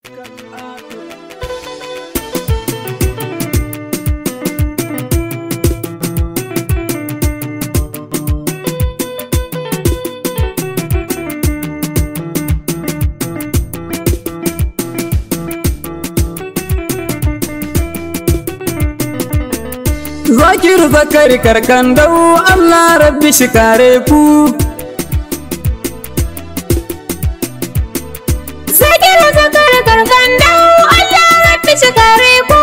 Zakir zakari karkan dau Allah rabbi shi kare ku Zakir zakari karkan dau Allah rabbi shi kare ku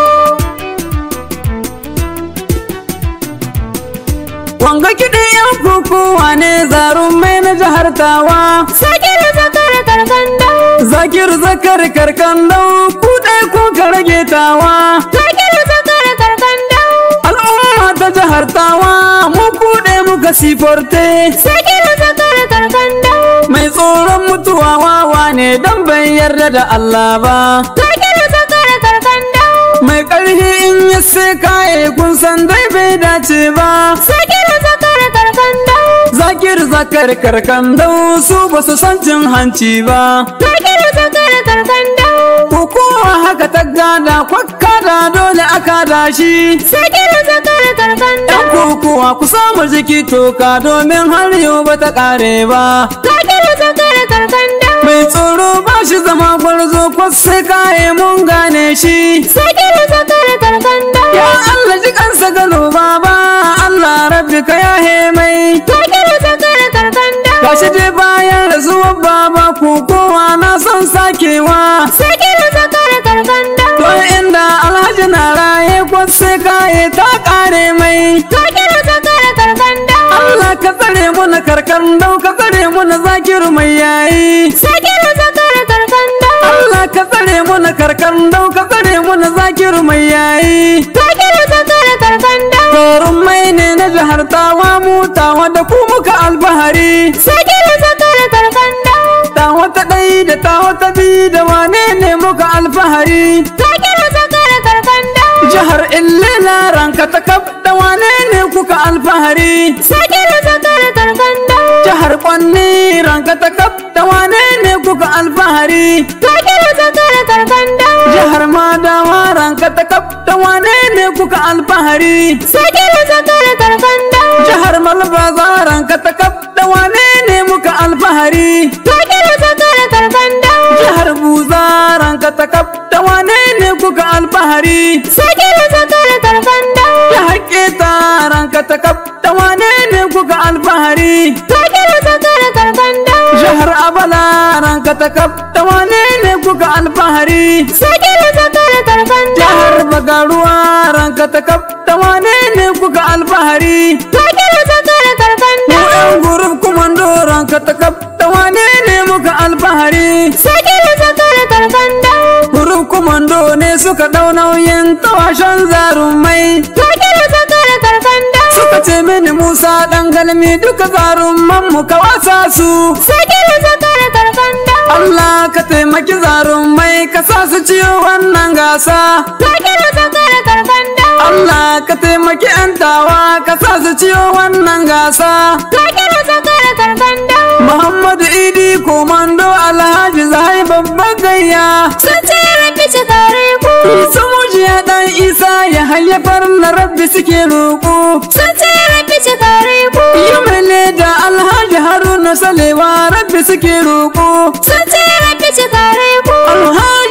Wanga kiɗin yan kukuwa ne zarun mai na jihar tawa Zakir zakari karkan dau Zakir zakari karkan dau ku ɗai ku ka rage tawa Zakir zakari karkan dau Al'umma ta jihar tawa mu kuɗe muka siforte Zakir zakari karkan dau Mai tsoron mutuwa wawa ne dan bai yarda da Allah ba Zakir zakari karkan dau Mai ƙarfi in ya sai kaye kun san dai bai dace ba Zakir zakari karkan dau Zakir zakar karkan dau su ba su san cin hanci ba Zakir zakari karkan dau Kokowa haka ta gada kwakka da dole aka dashi Zakir zakari karkan Yan dau kokowa ku samu jiki toka domin har yau ba ta ƙare ba Zakir zakari karkan dau Mai tsoro ba shi zama gwarzo kwasai kaye mun gane shi Zakir zakari karkan dau Ya Allah ji kansa gano baba Allah rabbi ka yahe mai Zakir zakari karkan dau Gashi dai bayan rasuwar baba kokowa na son sakewa Zakir zakari karkan dau To inda alhaji na raye kwasai kaye ta ƙare mai Zakir zakari karkan dau Allah ka tsare mu na karkan dau ka tsare mu na zakiru mai yayi Zakir zakari karkan dau Allah ka tsare mu na karkan dau ka tsare mu na zakiru mai yayi Zakir zakari karkan dau Torun mai ne na jihar tawa mu tawa da ku muka albahari Zakir zakari karkan dau Tawa ta ɗai da tawa ta bi da wane ne muka alfahari Zakir zakari karkan dau Jihar Illela ranka ta kaf da wane ne kuka alfahari Zakir zakari karkan dau Jihar Kwanni ranka ta kaf da wane ne kuka alfahari Zakir zakari karkan dau Jihar Madawa ranka ta kaf da wane ne kuka alfahari Zakir zakari karkan dau Jihar Malbaza ranka ta kaf da wane ne muka alfahari Zakir zakari karkan dau Jihar Buza ranka ta kaf da wane ne kuka alfahari Zakir zakari karkan dau Jihar Keta ranka ta kaf da wane ne kuka alfahari Zakir zakari karkan dau Jihar Abala ranka ta kaf da wane ne kuka alfahari Zakir zakari karkan dau Jihar Bagaruwa ranka ta kaf da wane ne kuka alfahari Zakir zakari karkan Mu dau yan gurub kumando ranka ta kaf da wane ne muka alfahari Zakir zakari karkan dau Gurub kumando ne suka dau nauyin tawashen zarumai Zakir zakari karkan dau Suka ce mini Musa dan galmi duka zarumman mu ka wasa su Zakir zakari karkan dau Allah ka taimaki zarumai ka sa su ciyo wannan gasa Zakir zakari karkan dau Allah ka taimaki 'yan tawa ka sa su ciyo wannan gasa Zakir zakari karkan dau Muhammadu Idi komando Alhaji Zahai babban gayya Sun ce rabbi ci kare ku Isa mujiya dan Isa ya hayyafar na rabbi suke roƙo Sun ce rabbi ci kare ku Yi mai da Alhaji Haruna Salewa rabbi suke roƙo Sun ce rabbi ci kare ku Alhaji